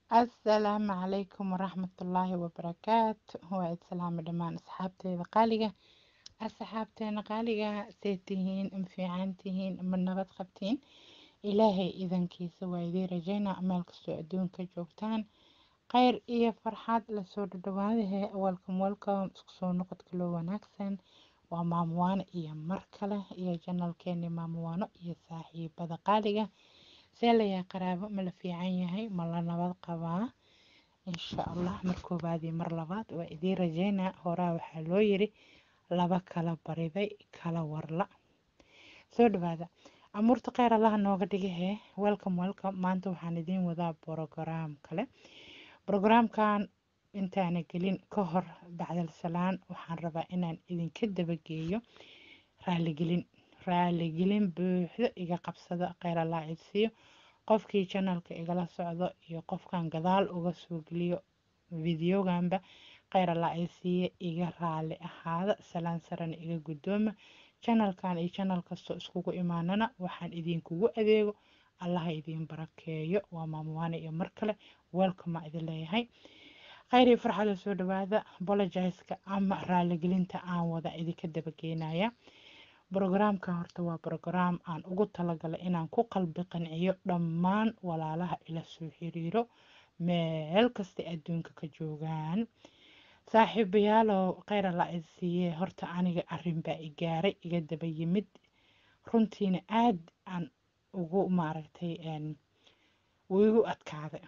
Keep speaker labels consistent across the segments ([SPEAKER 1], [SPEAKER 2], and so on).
[SPEAKER 1] asalaamu calaykum waraxmatullaahi wabarakaatu waa islaamo dhammaan asxaabteeda qaaliga asxaabteena qaaliga see tihiin ma fiican tihiin ma nabad qabtiin ilaahay idankiisa waa idiin rajaynaa meel kastoo adduunka joogtaan khayr iyo farxad lasoo dhadhawaadahe welcome welcome isku soo noqodka loo wanaagsan waa maamuwaano iyo mar kale iyo janalkeeni maamuwaano iyo saaxiibada qaaliga see layaa qaraabo ma la fiican yahay ma la nabad qabaa insha allah mar koobaad iyo mar labaad waa idiin rajaynaa horaa waxaa loo yiri laba kala bariday kala warla soo dhawaada amuurta kheyr allaha nooga dhigahee welcome welcome maanta waxaan idiin wadaa brograam kale brograamkan intaana gelin ka hor bacdal salaan waxaan rabaa inaan idinka dabageeyo raaligelin raaligelin buuxdo iga qabsada kheyr allah idsiiyo qofkii janalka igala socdo iyo qofkan gadaal uga soo geliyo videoganba kheyr allah idsiiye iga raali ahaada salaan sarana iga guddooma janalkan iyo janal kastoo iskugu imaanana waxaan idinkugu adeego allaha idiin barakeeyo waa maamuwaane iyo mar kale welcoma idin leeyahay kheyr iyo farxada soo dhawaada bologizeka ama raaligelinta aan wada idinka dabageynaya brograamkan horta waa brograam aan ugu talagalay inaan ku qalbi qanciyo dhammaan walaalaha ila soo xiriiro meel kasta adduunka ka joogaan saaxiibayaalow kheyr alla idsiiye horta aniga arrin baa i gaaray iga daba yimid runtiina aad aan ugu maaragtay uu igu adkaaday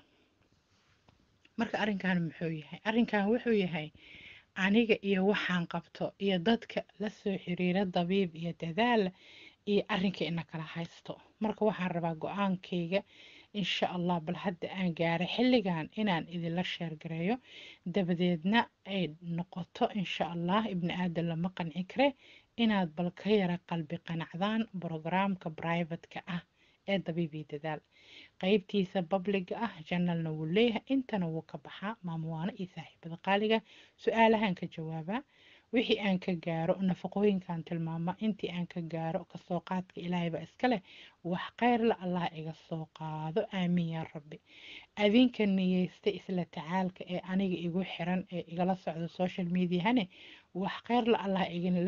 [SPEAKER 1] marka arrinkan muxuu yahay arrinkan wuxuu yahay aniga iyo waxaan qabto iyo dadka la soo xiriira dabiib iyo dadaal iyo arrinka ina kala haysto marka waxaan rabaa go-aankayga insha allah bal hadda aan gaaray xilligan inaan idinla sheergareeyo dabadeedna ay noqoto insha allah ibni aadan lama qanci kare inaad bal ka yara qalbi qanacdaan brograamka brivatka ah ee dabiib iyo dadaal qaybtiisa babliga ah janalna wuu leeyahay intana wuu ka baxaa maamuwaano iyo saaxiibada qaaliga su-aalahan ka jawaabaa wixii aan ka gaaro nafaqooyinkan tilmaama intii aan ka gaaro kasoo qaadka ilaahayba iska leh wax kheyrla allah iga soo qaado aamiin yaa rabbi adinka niyeysta isla tacaalka ee aniga igu xiran ee igala socdo social mediahane wax kheyrla allah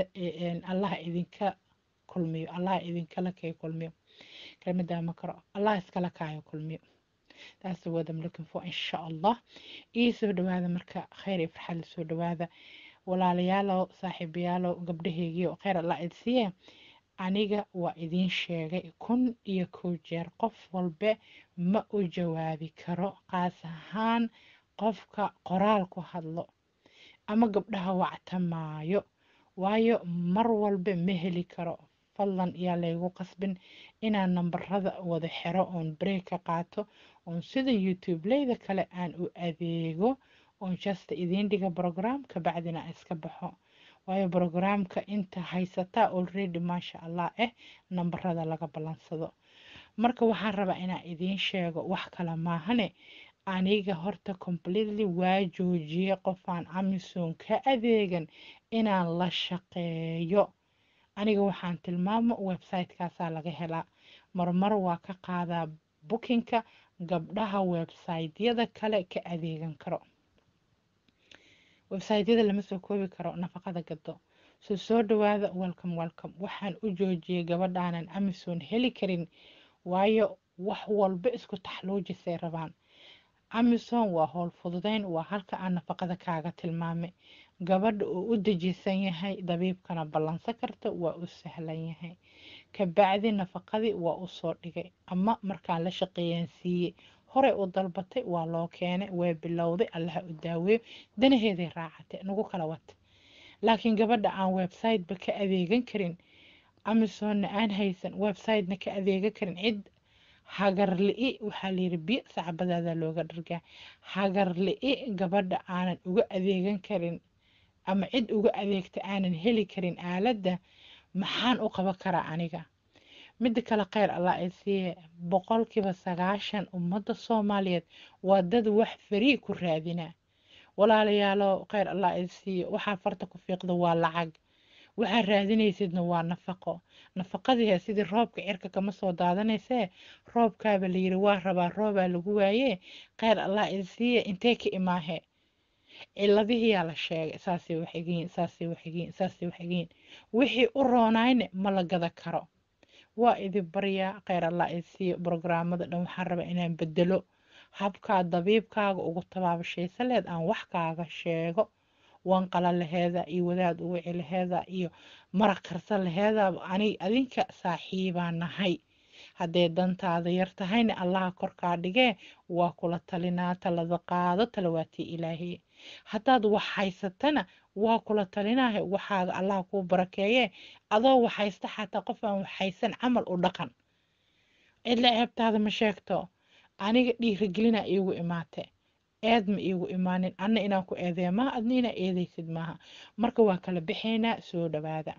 [SPEAKER 1] allah idinka kulmiyo allah idinkala kay kulmiyo kelmadaa ma karo allah iskala kaayo kulmiyo taas what I'm looking for insha allah ii soo dhawaada marka kheyr iyo farxad la soo dhawaada walaalayaalow saaxiibayaalow gabdhahaygiio kheyr allah idsiiye aniga waa idiin sheegay kun iyo kow jeer qof walbe ma u jawaabi karo qaas ahaan qofka qoraal ku hadlo ama gabdhaha wactamaayo waayo mar walba ma heli karo fadlan yaa laygu qasbin inaan nambarada wada xiro oon break ka qaato oon sida youtube leyda kale aan u adeego oon jasta idiin dhiga brograamka bacdina iska baxo waayo brograamka inta haysataa already maasha allah eh nambarada laga ballansado marka waxaan rabaa inaan idiin sheego wax kale maahane aniga horta completely waa joojiyey qofaan amison ka adeegan inaan la shaqeeyo aniga waxaan tilmaamo websitekaasaa laga helaa marmar waa ka qaadaa bookinka gabdhaha websiteyada kale ka adeegan karo websiteyada lama soo koobi karo nafaqada gado soo soo dhawaada welcome welcome waxaan u joojiyey gabadhaanan amison heli karin waayo wax walba isku taxluujisay rabaan amison waa howl fududeyn waa halka aan nafaqada kaaga tilmaamay gabadha uu u dejisan yahay dabiibkana ballansan karta waa u sahlan yahay kabacdi nafaqadii waa u soo dhigay ama markaan la shaqeeyaan siiyey horey u dalbatay waa loo keenay waa bilowday allaha u daaweeyo danaheeday raacatay nagu kala wata laakiin gabadha aan websiteba ka adeegan karin amisonna aan haysan websitena ka adeegan karin cid hagarli-i waxaa layiri biyo sacbadaada looga dhargaa hagarli-i gabadha aanan uga adeegan karin ama cid uga adeegta aanan heli karin aaladda maxaan u qaban karaa aniga midda kale kheyr allah ay siiye boqolkiiba sagaashan ummadda soomaaliyeed waa dad wax farii ku raadinaa walaalayaalo kheyr allah ay siiye waxaa farta ku fiiqda waa lacag waxaad raadinaysidna waa nafaqo nafaqadii sidii roobka cirka kama soo daadanaysee roobkaaba la yiri waa rabaa roobaa lagu waayee kheyr allah idinsiiye intee ka imaahe ciladihiyaa la sheegay saasay waxigiin saasay waxigiin saasay waxigiin wixii u roonayne ma la gada karo waa idin baryaa kheyr allah idinsiiye brograamada dhan waxaan rabaa inaan bedelo habkaa dabiibkaaga ugu tabaabashaysa leed aan wax kaaga sheego wanqala laheeda iyo wadaad uwici laheeda iyo maraq karsa laheeda anig adinka saaxiibaa nahay hadday dantaada yar tahayna allaha korkaa dhigee waa kula talinaa talada qaado talawaatii ilaahiye haddaad wax haysatana waa kula talinaahe waxaaga allaha kuu barakeeye adoo wax haysta xataa qof aan wax haysan camal u dhaqan cidla ceebtaada ma sheegto aniga dhiirigelina iigu imaate eed ma iigu imaanin anna inaan ku eedeya maaha adna inaa eedaysid maaha marka waa kala baxaynaa soo dhawaada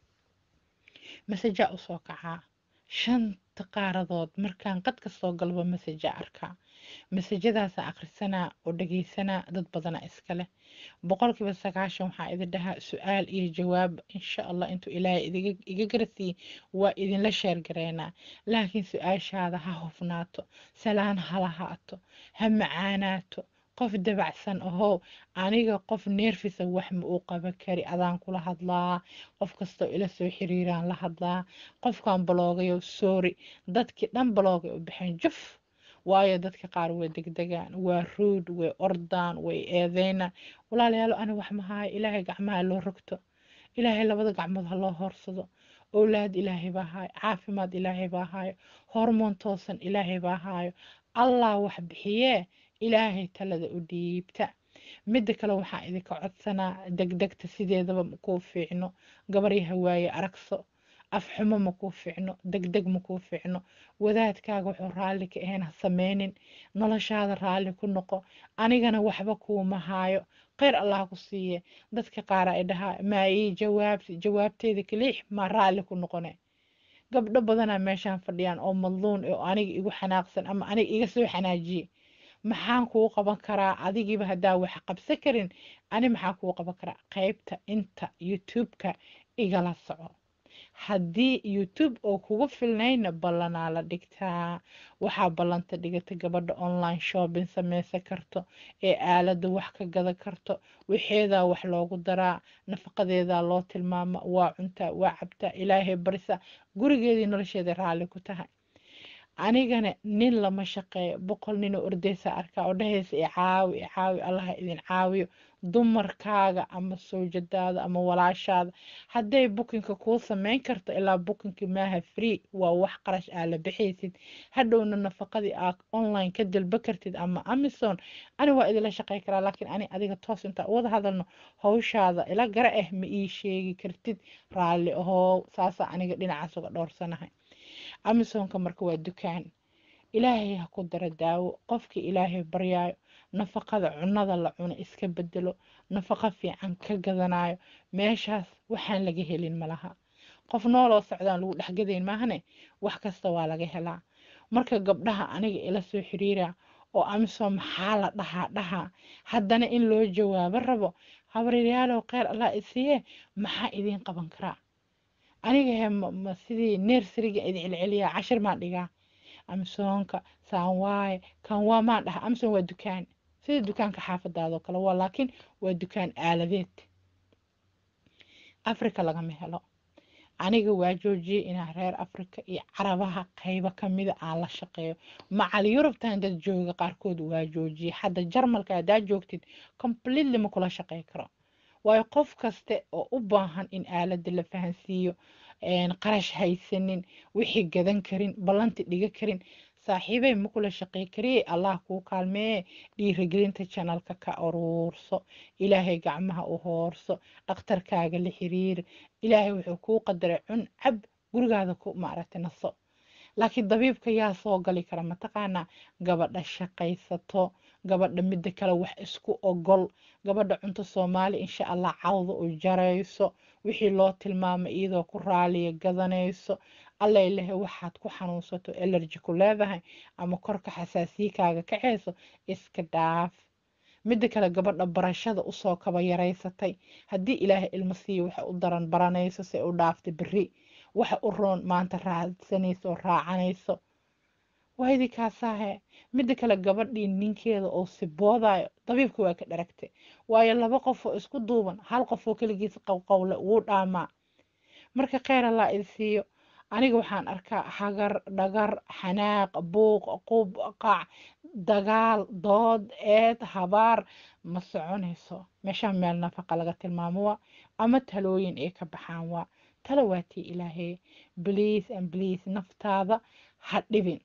[SPEAKER 1] masajaa usoo kacaa shanta qaaradood markaan qad ka soo galbo masaja arkaa masajadaasa akhrisanaa oo dhageysanaa dad badana iskale boqolkiiba sagaashan waxaa idin dhahaa su-aal iyo jawaab insha allah intuu ilaahay iga garasiiye waa idinla sheergareynaa laakiin su-aashaada ha hufnaato salaan ha lahaato ha macaanaato qof dabacsan ahow aniga qof neerfisa wax ma uu qaban kari adaan kula hadlaa qof kastoo ila soo xiriiraan la hadlaa qofkan baloogayo sorry dadkii dhan baloogay u baxeen juf waayo dadka qaar way degdegaan waa ruud way ordaan way eedeynaan walaalayaalo ani wax mahaayo ilaahay gacmaha loo rogto ilaahay labada gacmood ha loo hoorsado owlaad ilaahay baa haayo caafimaad ilaahay baa haayo hormoon toosan ilaahay baa haayo allah wax bixiyee ilaahay talada u dhiibta midda kale waxaa idinka codsanaa degdegta sideedaba makuu fiicno gabaryaha waaye aragso afxumo makuu fiicno degdeg makuu fiicno wadaadkaaga wuxuu raalli ka ahayn ha sameynin noloshaada raalli ku noqo anigana waxba kuuma haayo kheyr allah ku siiye dadka qaar ay dhahaa maa ii jawaabti jawaabteeda kaliix maa raalli ku noqone gabdho badanaa meeshaan fadhiyaan oo madluun oo aniga igu xanaaqsan ama aniga iga soo xanaajiye maxaan kuu qaban karaa adigiiba haddaa wax qabsan karin ani maxaan kuu qaban karaa qaybta inta youtube-ka igala soco haddii youtube oo kugu filnayna ballanaa la dhigtaa waxaa ballanta dhigata gabadha online shopping sameysan karto ee aalada wax ka gada karto waxeedaa wax loogu daraa nafaqadeedaa loo tilmaama waa cuntaa waa cabtaa ilaahay barisa gurigeedii nolosheeda raalli ku tahay anigana nin lama shaqeeyo boqol ninoo ordeysa arkaa oo dhahaysa i caawi i caawi allaha idin caawiyo dumarkaaga ama sawjadaada ama walaashaada hadday bukinka kuu sameyn karto ilaa bukinki maaha free waa wax qarash aa la bixaysid hadhowna nafaqadii aa online ka dalba kartid ama amazon ani waa idinla shaqey karaa laakiin ani adiga toos intaa wada hadalno hawshaada ila gara ah ma ii sheegi kartid raalli ahoo saasa aniga dhinacaas uga dhowrsanahay amazonka marka waa dukaan ilaahay ha ku dara daawo qofkii ilaahay baryaayo nafaqada cunada la cuno iska bedelo nafaqo fiican ka gadanayo meeshaas waxaan laga helin malaha qof nooloo socdaan lagu dhexgadayn maahane wax kasta waa laga helaa marka gabdhaha aniga ila soo xiriira oo amazon maxaa la dhahaa dhahaa haddana in loo jawaabo rabo habaryaalow kheyr allah isiiye maxaa idiin qaban karaa aniga he ma sidii nersariga idin celceliyaa cashir maan dhigaa amazonka saan waaye kan waa maan dhaha amazon waa dukaan sida dukaanka xaafadaadoo kale waa laakiin waa dukaan aaladeed africa lagama helo aniga waa joojiyey inaa reer africa iyo carabaha qaybo kamida aan la shaqeeyo macal yurubtan dad jooga qaarkood waa joojiyey hadda jarmalka haddaa joogtid completely ma kula shaqey karo waayo qof kaste oo u baahan in aalada la fahansiiyo qarash haysanin wixii gadan karin ballanti dhiga karin saaxiibey ma kula shaqey kariye allah kuu kaalmeeye dhiirigelinta janalka ka aruurso ilaahay gacmaha u hoorso dhakhtarkaaga la xiriir ilaahay wuxuu kuu qadaray cun cab gurigaada ku maaragtay naso laakiin dabiibka yaa soo gali kara mataqaanaa gabadha shaqaysato gabadha midda kale wax isku ogol gabadha cunto soomaali insha allah cawda u jarayso wixii loo tilmaamay iyadoo ku raaliya gadanayso allay lehe waxaad ku xanuunsato elerji ku leedahay ama korka xasaasiyikaaga kaceyso iska dhaaf midda kale gabadha barashada usoo kaba yaraysatay haddii ilaahay ilmo siiyo waxa u daran baranayso se u dhaaftay berri waxa u roon maanta raadsanayso oo raacanayso waaydi kaasaahe midda kale gabadhii ninkeeda oo siboodayo dabiibka waa ka dharagtay waayo laba qof oo isku duuban hal qof oo keligiis qowqowle wuu dhaamaa marka kheyr allaa idi siiyo aniga waxaan arkaa hagar dhagar xanaaq buuq qub qac dagaal dood eed habaar ma soconayso meeshaan meel nafaqa laga tilmaamo waa ama talooyin ay ka baxaan waa talo waatii ilaahee bliis and bliis naftaada ha dhibin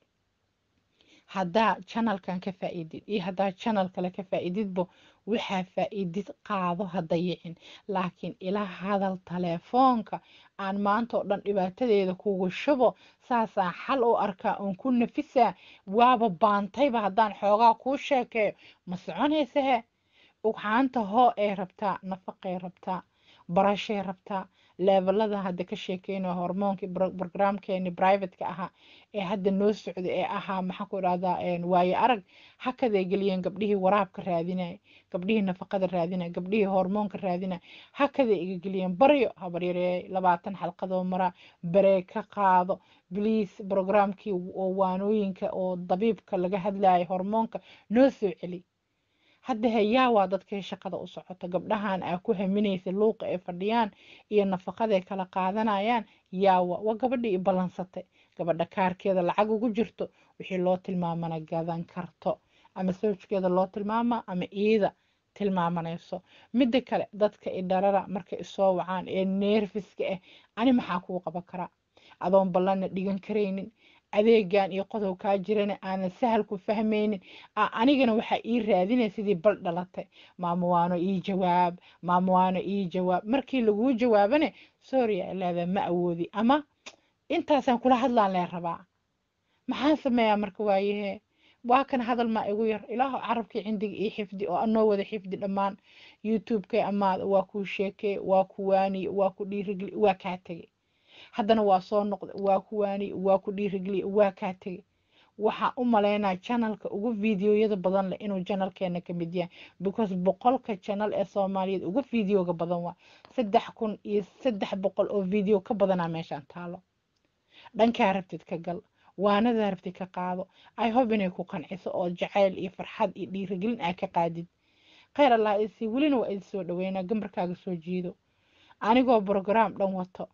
[SPEAKER 1] haddaa janalkan ka faa'iidid iyo haddaa janal kale ka faa'iididbo waxaa faa'iidid qaado ha dayicin laakiin ila hadal taleefoonka aan maanta oo dhan dhibaatadeeda kugu shubo saasaan xal u arkaa oon ku nafisaa waaba baantayba haddaan xoogaa kuu sheekeeyo ma soconaysahe ugxaanta hoo ay rabtaa nafaqay rabtaa barashay rabtaa leebelada hadda ka sheekeynayo hormoonkii brograamkeeni brivateka ahaa ee hadda noo socda ee ahaa maxaan ku idhahdaa waaye arag hakaday geliyeen gabdhihii waraabka raadinaya gabdhihii nafaqada raadinaya gabdhihii hormoonka raadinaya hakaday iga geliyeen baryo habaryareey labaatan xalqadoo maraa baree ka qaado bliis brograamkii oo waanooyinka oo dabiibka laga hadlayo hormoonka noo soo celi hadda heyaa waa dadkay shaqada u socoto gabdhahan aa ku haminaysa luuqa ay fadhiyaan iyo nafaqaday kala qaadanayaan yaawa waa gabadhii i ballansatay gabadha kaarkeeda lacag ugu jirto wixii loo tilmaamana gadan karto ama sawjkeeda loo tilmaama ama iida tilmaamanayso midda kale dadka i dharara markay isoo wacaan ee neerfiska ah ani maxaa kuu qaban karaa adoon ballanna dhigan karaynin adeegan iyo qodob kaa jirana aanan sahal ku fahmaynin anigana waxaa ii raadinaya sidii bal dhalatay maamo waano ii jawaab maamo waano ii jawaab markii laguu jawaabane sorya ilaada ma awoodi ama intaasaan kula hadlaan lee rabaa maxaan sameeyaa marka waayahee waa kan hadal maa igu yar ilaaho carabkii cindiga ii xifdi oo anoo wada xifdi dhammaan youtube-kay amaada waa kuu sheekey waa ku waaniye waa ku dhiirigeli waa kaa tegey haddana waa soo noqda waa ku waaniye waa ku dhiirigeliye waa kaa tegey waxaan u malaynaa janalka ugu fideoyada badan leh inuu janalkeena ka mid yahay because boqolka janal ee soomaaliyeed ugu fideoga badan waa saddex kun iyo saddex boqol oo video ka badanaa meeshaan taalo dhankaa rabtid ka gal waanadaa rabtid ka qaado i hope inay ku qanciso oo jacayl iyo farxad iyo dhiirigelin aa ka qaadid kheyr allah isi welina waa idi soo dhaweynaa gambarkaaga soo jiido anigoo brograam dhan wato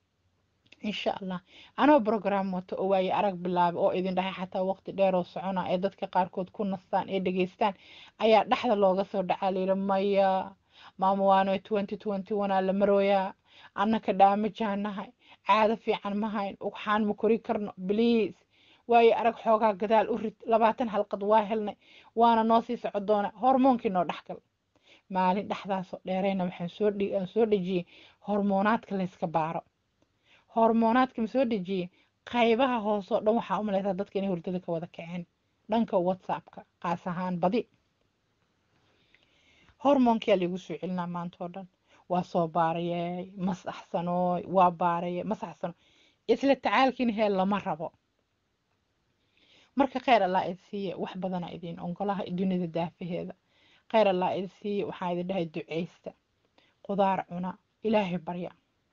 [SPEAKER 1] insha allah anoo brograam wato oo waaye arag bilaabay oo idin dhahay xataa waqti dheeroo socona ee dadka qaarkood ku nastaan ee dhegeystaan ayaa dhexda looga soo dhacaa layidhi maya maamo waano twenty twenty one aa la marooyaa annaka dhaamajaanahay caado fiican ma hayn ugxaan ma kori karno bliis waayo arag xoogaa gadaal u rid labaatan halqad waa helnay waana noo sii soco doona hormoonkii noo dhexgal maalin dhexdaasoo dheerayna waxaan soo aan soo dhejiyey hormoonaadka layska baaro hormoonaadka ma soo dhejiyey qaybaha hoosoo dhan waxaa u malaysaa dadka inay hurdada ka wada kaceen dhanka whatsappka qaas ahaan badi hormoonkiyaa laigu soo celinaa maantoo dhan waa soo baarayey masaxsanooy waa baarayey masaxsano isla tacaalkiina hee lama rabo marka kheyr allah id siiye wax badana idin ongolaha dunida daafaheeda kheyr allah id siiye waxaan idin dhahay duceysta qudaar cuna ilaahay barya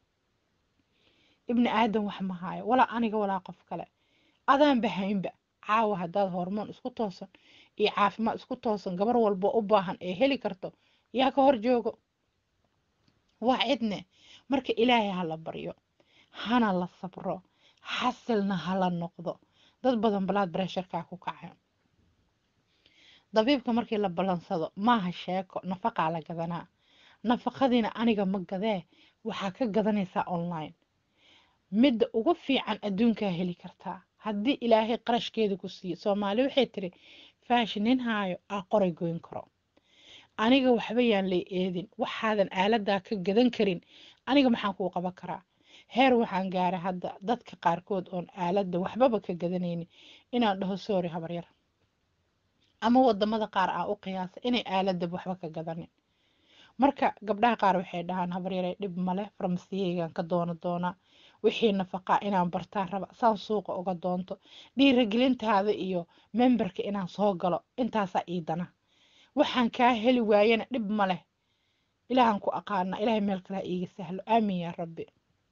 [SPEAKER 1] ibni aadan wax ma haayo walaa aniga walaa qof kale adaan bahaynba caawa haddaad hormoon isku toosan iyo caafimaad isku toosan gabar walbo u baahan ee heli karto yaa ka hor joogo waa cidne marka ilaahay hala baryo hana la sabro xasilna hala noqdo dad badan balaad bareesharkaa ku kaca dabiibka markii la ballansado maaha sheeko nafaqaa la gadanaa nafaqadiina aniga ma gadee waxaa ka gadanaysaa online midda ugu fiican adduunkaa heli kartaa haddii ilaahay qarashkeeda ku siiyo soomaali waxay tiri faashi nin haayo aa qoray goyn karo aniga waxba yaan lay eedin waxaadan aaladaa ka gadan karin aniga maxaan kuu qaban karaa heer waxaan gaaray hadda dadka qaarkood oon aaladda waxbaba ka gadanaynin inaan dhaho soori habaryar ama wadamada qaar aa u qiyaasa inay aaladaba waxba ka gadanin marka gabdhaha qaar waxay dhahaan habaryare dhib male farmasiyeygan ka doono doonaa wixii nafaqaa inaan bartaan raba saan suuqa uga doonto dhiiragelintaada iyo memberka inaan soo galo intaasaa iidana waxaan kaa heli waayana dhib ma leh ilaahan ku aqaana ilaahay meel kale ha iiga sahlo aamin yaa rabbi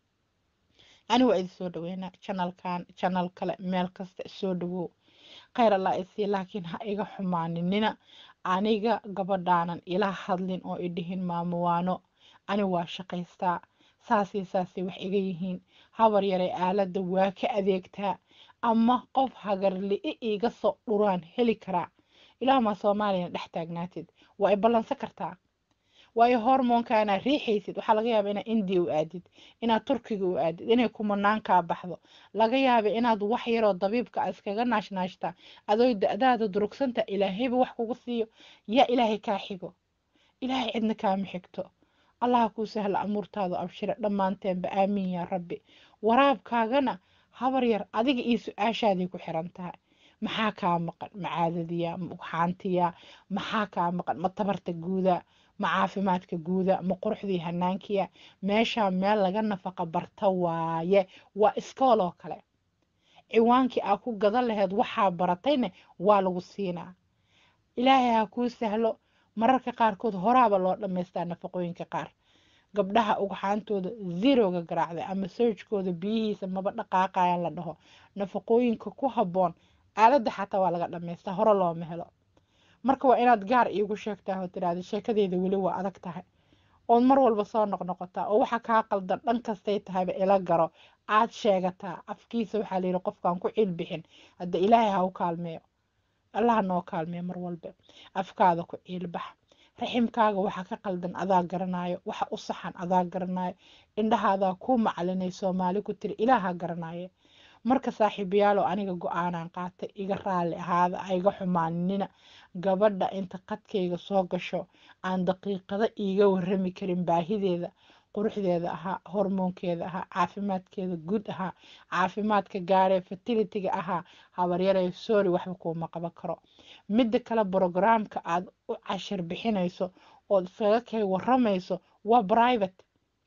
[SPEAKER 1] ani waa idin soo dhaweynaa janalkan janal kale meel kasta soo dhawow khayr allah isii laakiin ha iga xumaaninina aniga gabadhaanan ila hadlin oo idhihin maamuwaano ani waa shaqaystaa saasii saasay wax iga yihiin habar yaray aaladda waa ka adeegtaa ama qof hagarli-i iiga soo dhuraan heli karaa ilaahumaa soomaaliyana dhex taagnaatid waa i ballansan kartaa waayo hormoonkaanaa riixaysid waxaa laga yaaba inaad indiya u aadid inaad turkiga u aadid inay kumanaan kaa baxdo laga yaaba inaad wax yaroo dabiibka a iskaga naashnaashtaa adoo da-daada durugsanta ilaahayba wax kugu siiyo yaa ilaahay kaa xigo ilaahay cidna kaama xigto allaha kuu sahla amuurtaadu abshira dhammaanteenba aamiin yaa rabbi waraabkaagana habar yar adiga iyo su-aashaaday ku xiran tahay maxaa kaa maqan ma caadadiya ma ugxaantiya maxaa kaa maqan ma tabarta guuda ma caafimaadka guuda ma quruxdii hanaankiya meeshaa meel laga nafaqa barta waaye waa iskooloo kale ciwaankii aa ku gadan laheyd waxaa baratayne waa lagu siinaa ilaahay ha kuu sahlo mararka qaarkood horaaba loo dhammaystaa nafaqooyinka qaar gabdhaha ugxaantooda zeroga garaacday ama soojkooda biyihiisa maba dhaqaaqayaan la dhaho nafaqooyinka ku habboon aaladda xataa waa laga dhammaystaa hore looma helo marka waa inaad gaar iigu sheegtaa oo tiraahda sheekadeeda weli waa adag tahay ood mar walba soo noqnoqotaa oo waxa kaa qaldan dhan kastay tahayba ila garo aad sheegataa afkiisa waxaa layidhi qofkaan ku ciil bixin hadda ilaahay ha u kaalmeeyo allaha noo kaalmeeyo mar walba afkaada ku ciilbax raximkaaga waxa ka qaldan adaa garanaayo waxa u saxan adaa garanaayo indhahaadaa kuu macalinay soomaali ku tiri ilaaha garanaaye marka saaxiibayaalo aniga go-aanaan qaatay iga raalli ahaada aiga xumaaninina gabadha inta qadkayga soo gasho aan daqiiqada iiga warrami karin baahideeda quruxdeeda ahaa hormoonkeeda ahaa caafimaadkeeda guud ahaa caafimaadka gaaree fertilitiga ahaa habaryaree soori waxba kuuma qaban karo midda kale brogramka aad u cashir bixinayso ood iskaga kay warramayso waa private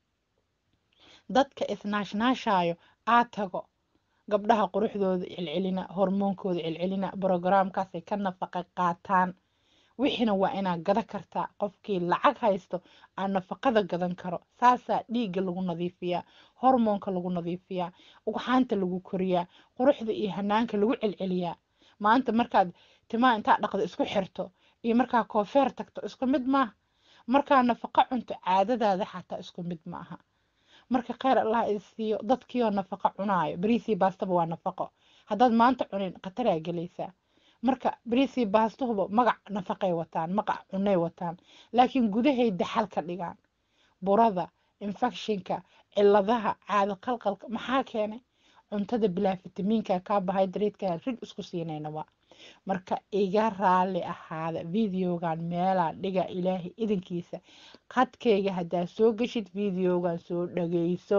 [SPEAKER 1] dadka isnaashnaashaayo aad tago gabdhaha quruxdooda celcelina hormoonkooda celcelina brogramkaasay ka nafaqa qaataan wixiina waa inaad gada kartaa qofkii lacag haysto aan nafaqada gadan karo saasaa dhiigga lagu nadiifiyaa hormoonka lagu nadiifiyaa ugxaanta lagu koriyaa quruxda iyo hanaanka lagu celceliyaa maanta markaad timaa intaa dhaqdo isku xirto iyo markaa koofeer tagto isku mid maaha markaa nafaqo cunto caadadaada xataa isku mid ma aha marka kheyr allah isiiyo dadkiioo nafaqo cunaayo bariisii baastaba waa nafaqo haddaad maanta cunin khataraa gelaysaa marka bariisii baastuhuba magac nafaqay wataan magac cunay wataan laakiin gudahay daxal ka dhigaan burada infectionka ciladaha caado qalqalka maxaa keenay cuntada bilaa fitamiinka carbohydrateska rig isku siinayna waa marka iga raalli ahaada videogan meelaa dhiga ilaahay idinkiisa qadkayga haddaa soo geshid videogan soo dhageyso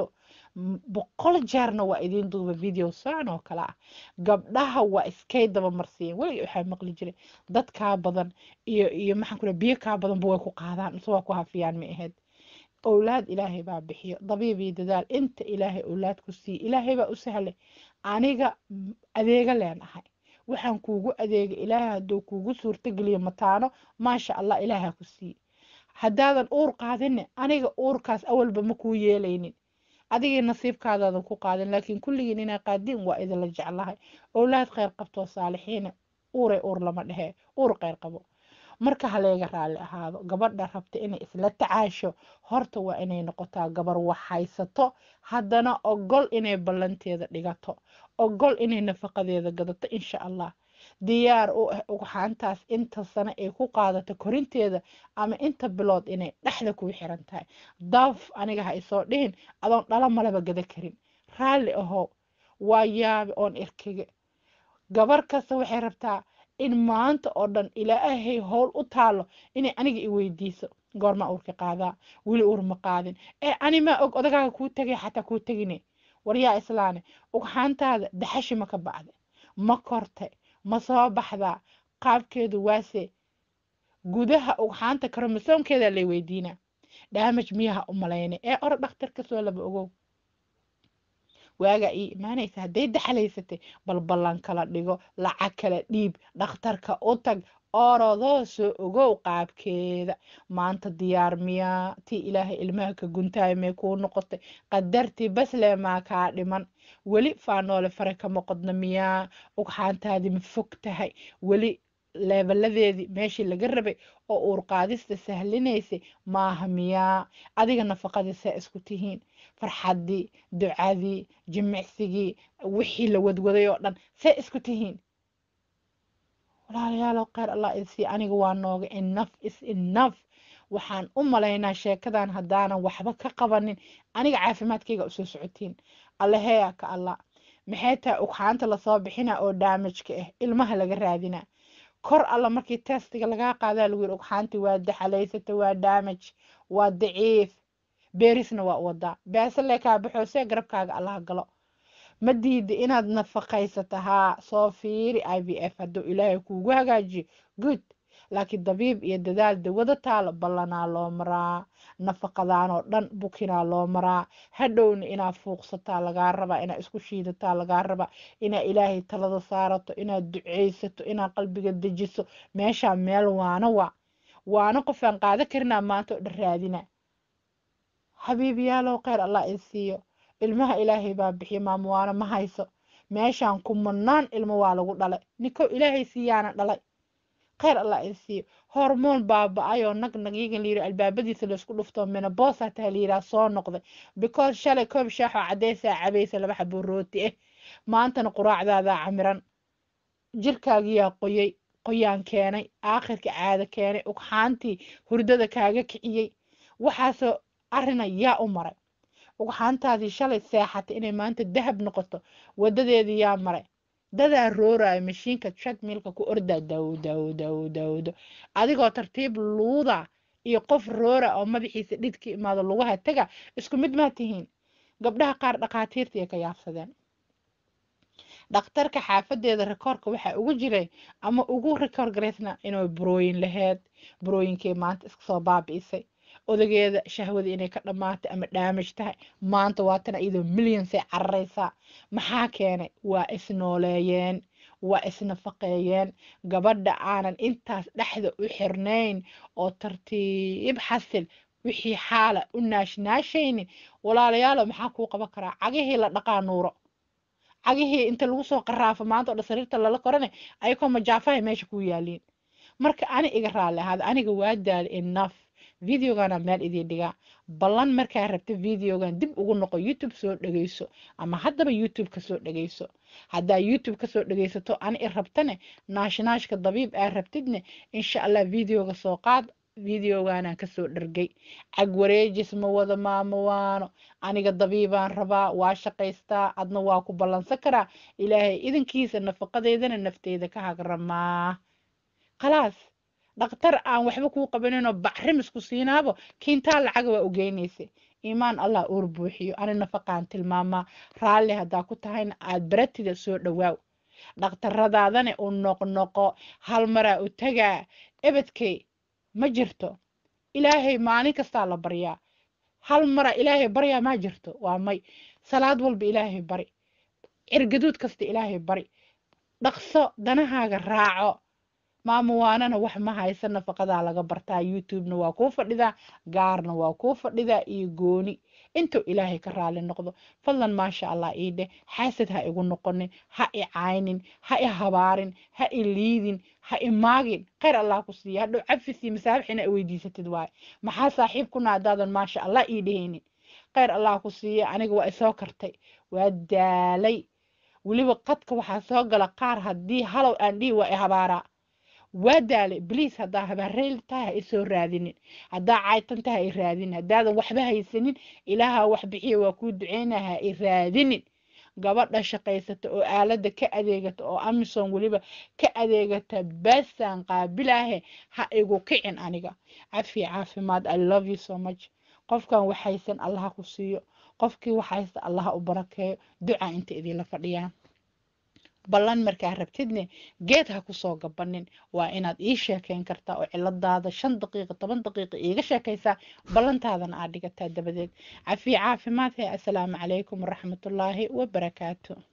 [SPEAKER 1] boqol jeerna waa idiin duuba video saan oo kale ah gabdhaha waa iskay daba marsiiyeen weliga waxaa maqli jiray dad kaa badan iyo iyo maxaan ku biyo kaa badanba way ku qaadaan mise waa ku hafiyaan ma ahayd owlaad ilaahay baa bixiyo dabiib iyo dadaal inta ilaahay owlaad ku siiye ilaahay baa u sahlay aniga adeega leenahay waxaan kuugu adeegay ilaahay hadduu kuugu suurtogeliyo mataano maasha allah ilaaha ku siiye haddaadan uur qaadinne aniga uurkaas awalba ma kuu yeelaynin adigii nasiibkaadaadan ku qaadin laakiin kulligiin inaa qaadin waa idinla jeclahay owlaad kheyr qabtoo saalixiina uuray uur lama dhehee uur kheyr qabo marka haleega raalli ahaado gabadha rabta inay isla tacaasho horta waa inay noqotaa gabar wax haysato haddana ogol inay ballanteeda dhigato ogol inay nafaqadeeda gadato insha allah diyaar u ah ugxaantaas inta sano ay ku qaadato korinteeda ama inta bilood inay dhexda kuu xiran tahay daaf aniga ha isoo dhihin adoon dhala malaba gada karin raalli ahow waa yaabe oon irkiga gabar kasta waxay rabtaa in maanta oo dhan ilaahay howl u taalo inay aniga i weydiiso goormaa uurka qaadaa weli uur ma qaadin ee animaa og odagaaga kuu tegay xataa kuu tegine waryaa islaane ugxaantaada daxashi ma ka bacda ma kortay ma soo baxdaa qaabkeedu waase gudaha ugxaanta karomosoomkeeda lay weydiinaa dhaamaj miyaha u malayna ee oro dhakhtar kasoo laba ogow waagaa ii imaanaysa hadday daxalaysatay bal ballan kala dhigo lacag kala dhiib dhakhtarka u tag orodoo soo ogow qaabkeeda maanta diyaar miyaa tii ilaahay ilmaha ka guntaaya may kuu noqotay qadartii basle maa kaa dhiman weli faanoole fare kama qodna miyaa ugxaantaadii ma fog tahay weli leebaladeedii meeshii laga rabay oo uurqaadista sahlinaysay maaha miyaa adiga nafaqadii see isku tihiin farxaddii ducadii jimicsigii wixii la wadwaday oo dhan see isku tihiin walaalayaalow kheyr allah isii aniga waa nooga enough is enough waxaan u malaynaa sheekadan haddaanan waxba ka qabanin aniga caafimaadkayga usoo socotiin allaheya ka allah maxay tahay ugxaanta lasoo bixina oo daamajka ah ilmaha laga raadinaa kor alla markii testiga lagaa qaadaa lagu yiri ugxaantii waa daxalaysata waa daamaj waa daciif beerisna waa wadaa beesale kaa baxoosee garabkaaga allaha galo ma diida inaad nafaqaysato haa soo fiiri i v f hadduu ilaahay kuugu hagaajiyo good laakiin dabiib iyo dadaal dawada taalo ballanaa loo maraa nafaqadaanoo dhan bukinaa loo maraa hadhowna inaa fuuqsataa lagaa rabaa inaa isku shiidataa lagaa rabaa inaa ilaahay talada saarato inaad duceysato inaad qalbiga dejiso meeshaa meel waana waa waana qofaan qaada karinaa maanta oo dhan raadina xabiibiyaalow kheyr allah i siiyo ilmaha ilaahay baa bixiya maamuwaana ma hayso meeshaan kumanaan ilmo waa lagu dhalay ninkow ilaahay siiyaana dhalay kheyr allah i siiyo hormoon baaba-ayoo nag nagyigan layiri albaabadiisa laysku dhufto menaboosa taa layiraa soo noqday because shalay koob shaaxoo cadeysaa cabaysa laba xaboo rooti ah maantana quraacdaadaa camiran jirkaagiyaa qoyay qoyaan keenay aakhirka caada keenay ugxaantii hurdada kaaga kiciyey waxaasoo arina yaa u maray ugxaantaadii shalay seexatay inay maanta dahab noqoto wadadeedii yaa maray dadaa rooraayo mashiinka shadmiilka ku ordaa daw daw daw dawdo adigoo tartiib luuda iyo qof roora oo madaxiisa dhidka imaado lugaha taga isku mid maa tihiin gabdhaha qaar dhakhaatiirtii ka yaabsadeen dhakhtarka xaafadeeda rikoorka waxaa ugu jiray ama ugu rikoor garaysna inay burooyin laheyd burooyinkii maanta iska soo baabi'isay odageeda shahwada inay ka dhammaatay ama dhaamaj tahay maanta waatana iyadoo milyansay cararaysaa maxaa keenay waa isnooleeyeen waa isnafaqeeyeen gabadha aanan intaas dhexda u xirnayn oo tartiib xasil wixii xaala u naashnaashaynin walaalayaalo maxaa kuu qaban karaa cagihii la dhaqaa nuuro cagihii inta lagu soo qaraafo maanta oo dhan sariirta lala korane ayakoo majaafahay meesha ku yaaliin marka ani iga raalli ahaada aniga waa daali enough videogana meel idiin dhigaa ballan markaa rabta videogan dib ugu noqo youtube soo dhegeyso ama haddaba youtube kasoo dhegeyso haddaa youtube kasoo dhegeysato ani i rabtane naashnaashka dabiib aa rabtidne insha allah videoga soo qaad videogaanaan kasoo dhargay cag wareejis ma wada maamo waano aniga dabiibaan rabaa waa shaqaystaa adna waa ku ballansan karaa ilaahay idankiisa nafaqadeydana nafteeda ka hagramaa khalaas dhaktar aan waxba kuu qabaninoo bacrimisku siinaabo kiintaa lacaga waa ugeynaysa iimaan allah uur buuxiyo ani nafaqaan tilmaamaa raalli haddaa ku tahayna aad baratida soo dhowaaw dhakhtaradaadane u noqnoqo hal maraa u tagaa ebedkay ma jirto ilaahay maalin kastaa la baryaa hal maraa ilaahay baryaa ma jirto waa may salaad walba ilaahay bari cirgaduud kasta ilaahay bari dhaqso danahaaga raaco maamo waanana wax ma haysa nafaqadaa laga bartaa youtubena waa kuu fadhidaa gaarna waa kuu fadhidaa iyo gooni intuu ilaahay ka raali noqdo fadlan maasha allah ii dheh xaasad ha igu noqonin ha i caynin ha i habaarin ha i liidin ha i maagin khayr allah ku siiya hadhow cafis iyo masaabix ina weydiisatid waaye maxaa saaxiib kuna haddaadan maasha allah ii dhehaynin khayr allah ku siiya aniga waa isoo kartay waa daalay weliba qadka waxaa soo gala qaar haddii halow aan dhihi waa i habaaraa waa daalay bliis haddaa habaareyl tahay ha isoo raadinin haddaa caytan tahay ha i raadinin haddaadan waxba haysanin ilaaha wax bixiya waa kuu duceynaa ha i raadinin gabadha shaqaysata oo aaladda ka adeegata oo amison weliba ka adeegata basaan qaabilaahe ha igu kicin aniga cafi caafimaad i love you so much qofkan waxaysan allaha ku siiyo qofkii waxaysta allaha u barakeeyo duca inta idinla fadhiyaan ballan markaa rabtidne geed ha kusoo gabanin waa inaad ii sheekeyn kartaa oo ciladaada shan daqiiqa toban daqiiqa iiga sheekaysaa ballantaadana aad dhigataa dabadeed cafi caafimaad he assalaamu calaykum waraxmatullaahi wabarakaatu